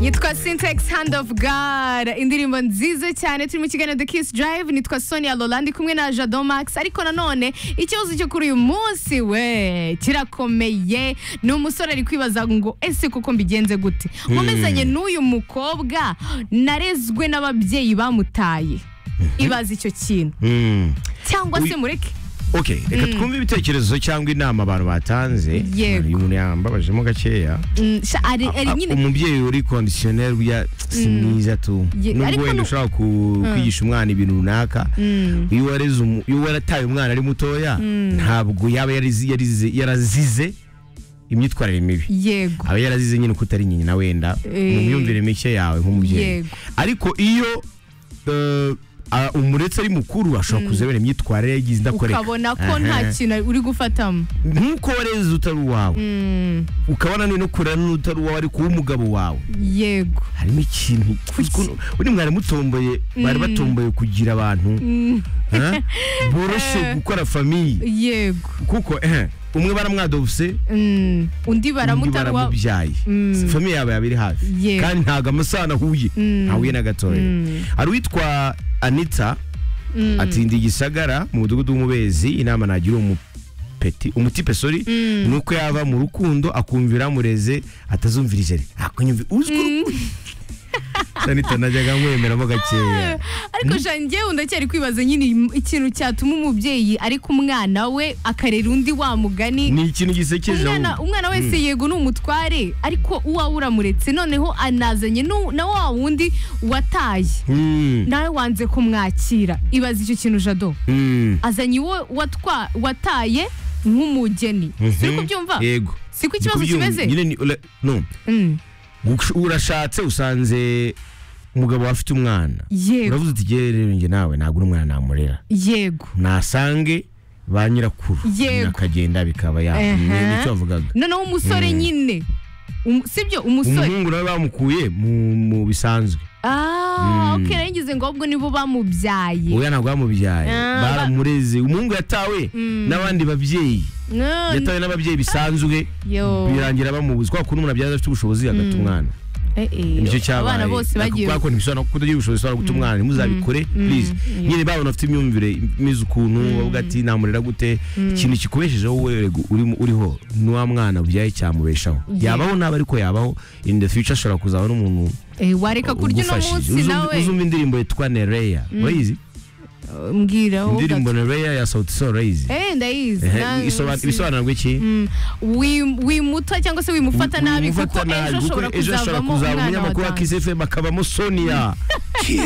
yitwa Syntax Hand of God indirimbo nziza cyane turi mu kiganiro The Kiss Drive nitwa Sonia Lolandi kumwe na Jado Max ariko nanone ikibazo cyo kuri uyu munsi we kirakomeye ni umusore ari kwibaza ngo ese koko mbigenze gute nkomezanye n'uyu mukobwa narezwe n'ababyeyi bamutaye ibaza icyo kintu Mm. cyangwa se Uyu- mureke okay reka twumve ibitekerezo cyangwa inama abantu batanze Yego. uyu muntu yambabajemo gakeya Mm, sha- ari ari A- nyine umubyeyi uri kondisiyoneri burya si mwiza tu Ye- ariko nubwo wenda nu- ushobora ku- kwigisha umwana ibintu runaka iyo wareze umu- iyo warataye umwana ari mutoya ntabwo yaba yarizi- yarize- yarazize imyitwarire mibi yego aba yarazize nyine ko utari nyina wenda Eh. mu myumvire mike yawe nk'umubyeyi Yego. ariko iyo eh, a- umuretse ari mukuru ashobora kuzabera imyitwarire yagize indakoreka ukabona ko nta Aha. kintu uri gufatamo nk'uko wareze utari uwawe ukabona no kurera n'utari uwawe ariko w'umugabo wawe yego harimo ikintu ukuntu- ubundi mwari mutomboye bari batomboye kugira abantu eh, boroshye gukora famiye yego kuko eh, umwe baramwadovuse Mm, undi undi baramutarwa baramubyaye famiye yabo yaba iri hafi Yego. kandi ntabwo amasano ahuye ntahuye na gatoya hari uwitwa anita atinda igisagara mu mudugudu w'umubezi inama nagira uwo mupeti umutipe sori ni uko yava mu rukundo akumvira mureze atazumvirijere akunyumvi uzwi urukundo. anita najyaga nkwemeramo gakeya ariko shange ndacyari kwibaza nyine im- ikintu cyatuma umubyeyi ariko umwana we akarera undi wa mugani ni ikintu gisekeje umwana ahubwo. umwana wese yego ni umutware ariko uwawe uramuretse noneho anazanye nu- na wa wundi wataye Mm, nawe wanze kumwakira ibaza icyo kintu jado mm, azanye uwo watwa wataye nk'umugeni siri mhm. kubyumva yego siko ikibazo Ndikubyumva. kimeze Nyine ni- ura- no Mm, Gush- urashatse usanze umugabo afite umwana yego uravuze uti "Jyewe rero njye nawe ntabwo uri umwana namurera yego nasange ba nyirakuru Yego. akagenda bikaba ya Ehe. ni- nicyo avugaga noneho umusore nyine Um- sibyo umusore umuhungu nawe bamukuye mu mu bisanzwe ah Mm. ok nari ngize ngo ahubwo nibo bamubyaye uya ntabwo bamubyaye Ah, ba- baramureze umuhungu yatawe n'abandi babyeyi Ah, yatawe n'ababyeyi bisanzwe yo birangira bamubuze kubera ko n'umuntu abyara afite ubushobozi agata umwana eh, eh, nicyo cyabaye abana bose bagiye kubera ko ntibisobanura ko utagira ubushobozi ushobora guta umwana ntimuzabikore please nyine babona afite imyumvire imeze ukuntu bavuga ati namurera gute ikintu kikubeshejeho wowe rego urimo- uriho ni wa mwana ubyaye cyamubeshaho yabaho naba ariko yabaho in the future ashobora kuzaba n'umuntu Eh, wareka kurya uno munsi Uzumva- nawe uzumva indirimbo yitwa nereya urayizi mbwira wowe indirimbo gato. nereya ya sauti sol urayizi eh ndayizi Ehe, na- isoban- si- ibisobanuro by'iki Mm, wi- wimuta cyangwa se wimufata nabi kuko Wimufata ejo nabi, kuko ashobora ejo ashobora kuzavamo kuzaba umwana wa umunyamakuru wa dance Kiss FM akabamo Sonia